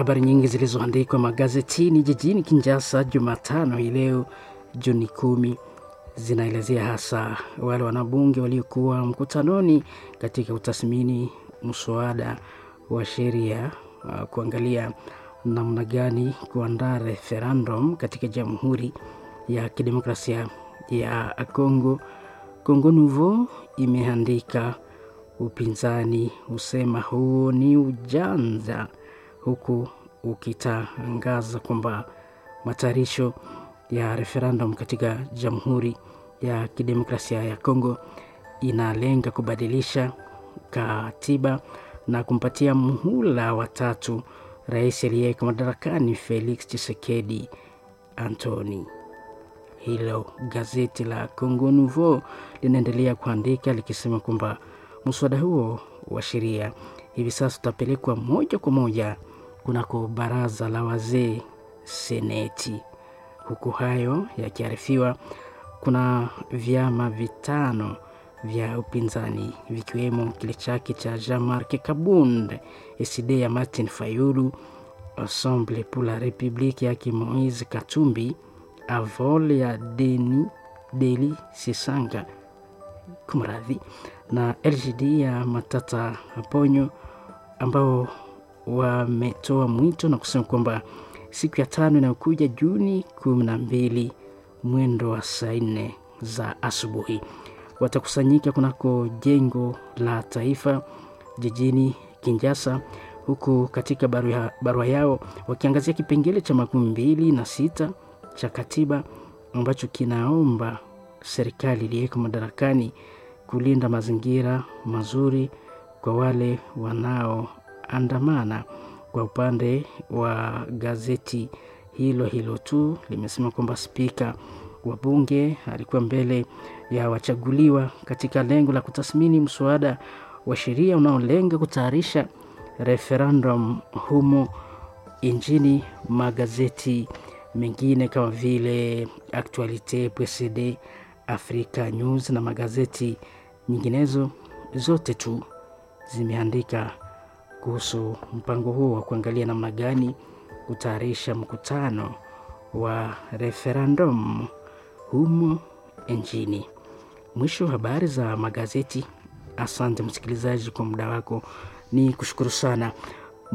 habari nyingi zilizoandikwa magazetini jijini Kinshasa Jumatano hii leo Juni kumi zinaelezea hasa wale wanabunge waliokuwa mkutanoni katika utathmini mswada wa sheria uh, kuangalia namna gani kuandaa referendum katika Jamhuri ya Kidemokrasia ya Kongo. Congo Nouveau imeandika upinzani husema huo ni ujanja, huku ukitangaza kwamba matayarisho ya referendum katika Jamhuri ya Kidemokrasia ya Kongo inalenga kubadilisha katiba na kumpatia muhula wa tatu rais aliyeko madarakani Felix Tshisekedi Antoni. Hilo gazeti la Congo Nouveau linaendelea kuandika likisema kwamba mswada huo wa sheria hivi sasa utapelekwa moja kwa moja kunako baraza la wazee seneti. Huku hayo yakiarifiwa, kuna vyama vitano vya upinzani vikiwemo kile chake cha Jean-Marc Kabund, SD ya Martin Fayulu, Ensemble pour la République yake Moise Katumbi, Avol ya Deni Deli Sisanga kumradhi, na LGD ya Matata Ponyo ambao wametoa mwito na kusema kwamba siku ya tano inayokuja Juni kumi na mbili mwendo wa saa nne za asubuhi watakusanyika kunako jengo la taifa jijini Kinshasa, huku katika barua, barua yao wakiangazia kipengele cha makumi mbili na sita cha katiba ambacho kinaomba serikali iliyeko madarakani kulinda mazingira mazuri kwa wale wanaoandamana. Kwa upande wa gazeti hilo hilo tu limesema kwamba spika wa bunge alikuwa mbele ya wachaguliwa katika lengo la kutathmini mswada wa sheria unaolenga kutayarisha referendum humo nchini. Magazeti mengine kama vile Actualite PSD, Africa News na magazeti nyinginezo zote tu zimeandika kuhusu mpango huo wa kuangalia namna gani kutayarisha mkutano wa referendum humo nchini. Mwisho wa habari za magazeti. Asante msikilizaji kwa muda wako, ni kushukuru sana.